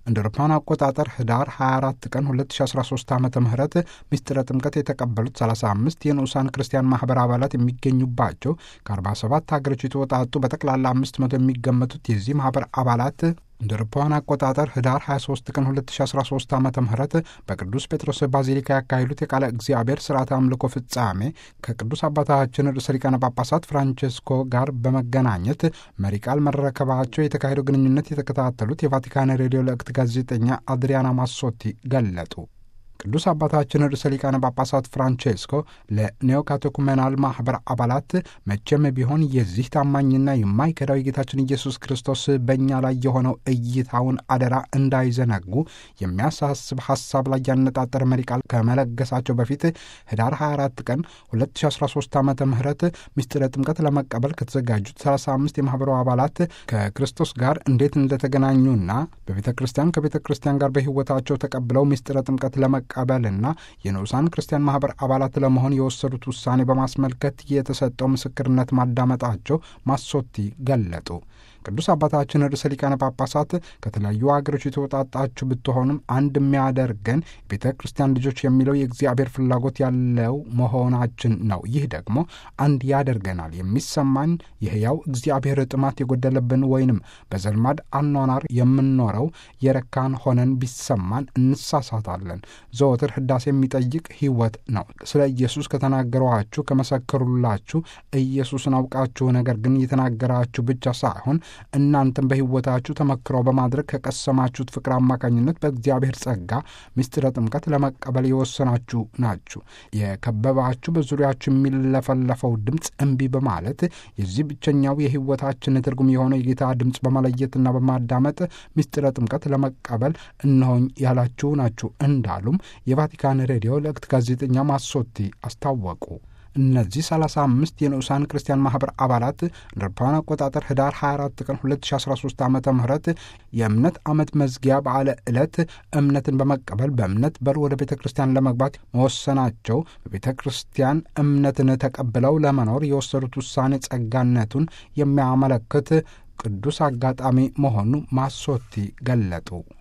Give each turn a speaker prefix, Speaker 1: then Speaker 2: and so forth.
Speaker 1: እንደ አውሮፓውያን አቆጣጠር ህዳር 24 ቀን 2013 ዓ ም ምስጢረ ጥምቀት የተቀበሉት 35 የንዑሳን ክርስቲያን ማኅበር አባላት የሚገኙባቸው ከ47 ሀገሮች የተወጣጡ በጠቅላላ 500 የሚገመቱት የዚህ ማኅበር አባላት እንደ አውሮፓውያን አቆጣጠር ህዳር 23 ቀን 2013 ዓ ም በቅዱስ ጴጥሮስ ባዚሊካ ያካሄዱት የቃለ እግዚአብሔር ስርዓተ አምልኮ ፍጻሜ ከቅዱስ አባታችን ርዕሰ ሊቃነ ጳጳሳት ፍራንቼስኮ ጋር በመገናኘት መሪ ቃል መረከባቸው የተካሄደው ግንኙነት የተከታተሉት የቫቲካን ሬዲዮ ለእክት ጋዜጠኛ አድሪያና ማሶቲ ገለጡ። ቅዱስ አባታችን ርዕሰ ሊቃነ ጳጳሳት ፍራንቼስኮ ለኔኦካቴኩሜናል ማኅበር አባላት መቼም ቢሆን የዚህ ታማኝና የማይከዳው የጌታችን ኢየሱስ ክርስቶስ በእኛ ላይ የሆነው እይታውን አደራ እንዳይዘነጉ የሚያሳስብ ሐሳብ ላይ ያነጣጠረ መሪ ቃል ከመለገሳቸው በፊት ህዳር 24 ቀን 2013 ዓ ም ምስጢረ ጥምቀት ለመቀበል ከተዘጋጁት 35 የማኅበሩ አባላት ከክርስቶስ ጋር እንዴት እንደተገናኙና በቤተ ክርስቲያን ከቤተ ክርስቲያን ጋር በሕይወታቸው ተቀብለው ምስጢረ ጥምቀት ለመ ቀበልና የንዑሳን ክርስቲያን ማኅበር አባላት ለመሆን የወሰዱት ውሳኔ በማስመልከት የተሰጠው ምስክርነት ማዳመጣቸው ማሶቲ ገለጡ። ቅዱስ አባታችን ርዕሰ ሊቃነ ጳጳሳት ከተለያዩ ሀገሮች የተወጣጣችሁ ብትሆኑም አንድ የሚያደርገን ቤተ ክርስቲያን ልጆች የሚለው የእግዚአብሔር ፍላጎት ያለው መሆናችን ነው። ይህ ደግሞ አንድ ያደርገናል። የሚሰማን የሕያው እግዚአብሔር ጥማት የጎደለብን ወይንም በዘልማድ አኗኗር የምንኖረው የረካን ሆነን ቢሰማን እንሳሳታለን። ዘወትር ህዳሴ የሚጠይቅ ሕይወት ነው። ስለ ኢየሱስ ከተናገሯችሁ ከመሰከሩላችሁ ኢየሱስን አውቃችሁ ነገር ግን የተናገራችሁ ብቻ ሳይሆን እናንተም በሕይወታችሁ ተመክረው በማድረግ ከቀሰማችሁት ፍቅር አማካኝነት በእግዚአብሔር ጸጋ ምስጢረ ጥምቀት ለመቀበል የወሰናችሁ ናችሁ። የከበባችሁ በዙሪያችሁ የሚለፈለፈው ድምፅ እምቢ በማለት የዚህ ብቸኛው የሕይወታችን ትርጉም የሆነው የጌታ ድምፅ በመለየትና በማዳመጥ ምስጢረ ጥምቀት ለመቀበል እነሆኝ ያላችሁ ናችሁ እንዳሉም የቫቲካን ሬዲዮ ለእክት ጋዜጠኛ ማሶቲ አስታወቁ። እነዚህ 35 የንዑሳን ክርስቲያን ማኅበር አባላት እንደ አውሮፓውያን አቆጣጠር ህዳር 24 ቀን 2013 ዓ ም የእምነት ዓመት መዝጊያ በዓለ ዕለት እምነትን በመቀበል በእምነት በር ወደ ቤተ ክርስቲያን ለመግባት መወሰናቸው በቤተ ክርስቲያን እምነትን ተቀብለው ለመኖር የወሰዱት ውሳኔ ጸጋነቱን የሚያመለክት ቅዱስ አጋጣሚ መሆኑ ማሶቲ ገለጡ።